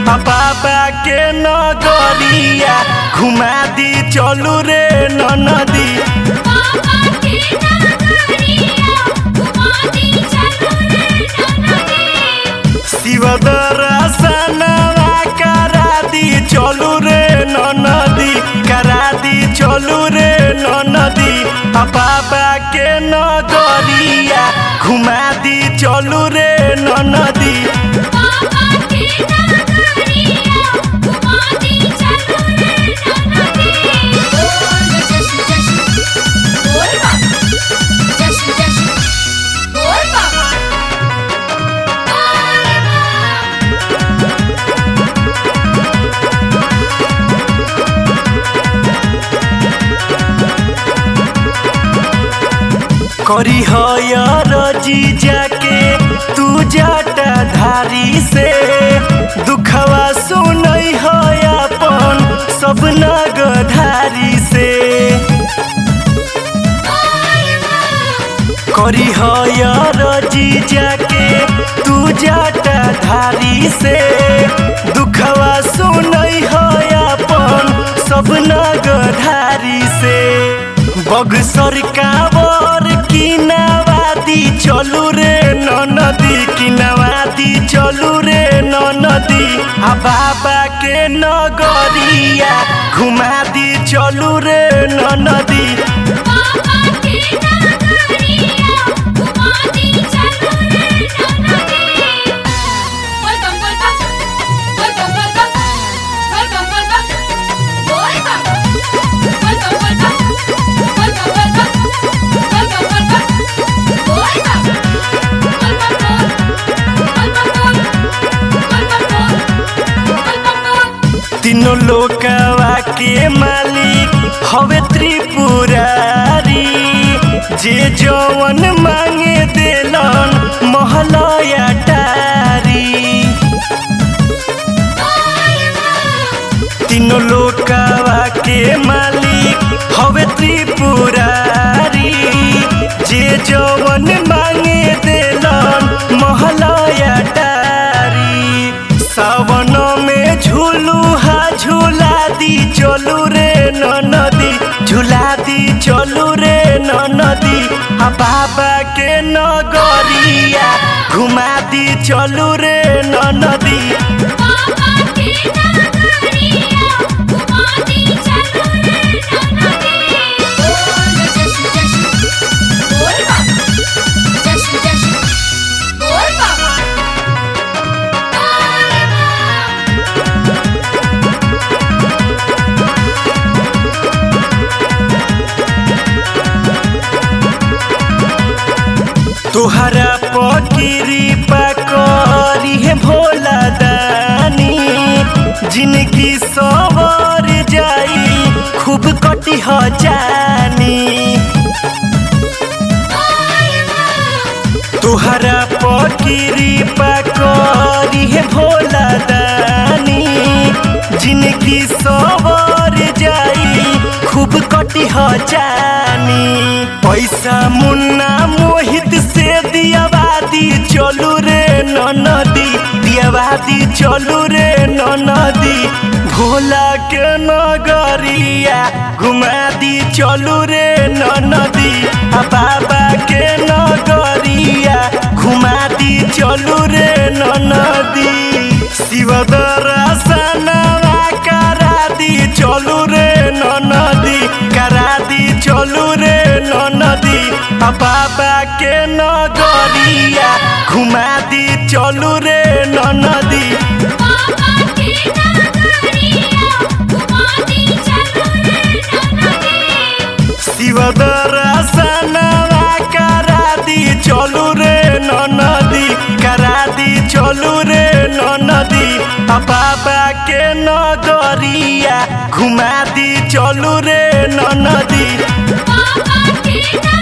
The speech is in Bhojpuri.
आ बाबा के नगरिया घुमा दी चलू रे नदी बाबा के नगरिया घुमा दी चलू रे ननदी शिव दर्शनवा करा दी चलू रे नदी करा दी चलू रे नदी आ बाबा के नगरिया घुमा दी चलू रे नदी बाबा के नगरिया घुमा दी चलू रे ननदी बोल जशु जशु बोल बाबा जशु जशु बोल बाबा करी रजी जाके तू जाटा धारी से दुखवा सुनई है अपन सब नगधारी से करी रजी जाके तू जाटा धारी से दुखवा सुनई है अपन सब नगधारी से बगसर कावर किनावादी चलू रे नदी किनावादी चलू रे नदी आ बाबा के नगरिया घुमा दी चलू रे नदी बाबा के नगरिया घुमा दी चलू रे ननदी बोल बम बोल बम बोल बम बोल बम बोल बम बोल बम बोल बम बोल बम बोल बम बोल बम बोल बम बोल बम बोल बम बोल बम बोल बम बोल बोल बम बोल बोल बम बोल तीनों लोकवा के मालिक हवे त्रिपुरारी जे जवन मांगे देलन महलया टारी तीनों लोकवा के मालिक हवे त्रिपुरारी जे जवन मांगे देलन महलया टारी सावन में झूलू हा झूला दी चलू रे नदी झूला दी चलू रे नदी आ बाबा के नगरिया घुमा दी चलू रे नदी बाबा के नगरिया घुमा दी चलू रे ननदी बोल जशु जशु बोल बाबा जशु जशु बोल बाबा तुहरा पकिरी पकड़ी है भोला दानी जिनकी सवर जाई खूब कटी ह जानी तुहरा पकिरी पकड़ी है भोला दानी जिनकी सवर जाई खूब कटी ह जानी पैसा मुन्ना मोहित से दियावादी चलू रे नदी दियावादी चलू रे नदी भोला के नगरिया घुमा दी चलू रे नदी आ बाबा के नगरिया घुमा दी चलू रे नदी शिव दर्शनवा करा दी चलू रे नदी करा दी चलू रे नदी आ बाबा के नगरिया घुमा दी चलू रे नदी बाबा के नगरिया घुमा दी चलू रे ननदी शिव दर्शनवा करा दी चलू रे नदी करा दी चलू रे नदी आ बाबा के नगरिया घुमा दी चलू रे नदी बाबा के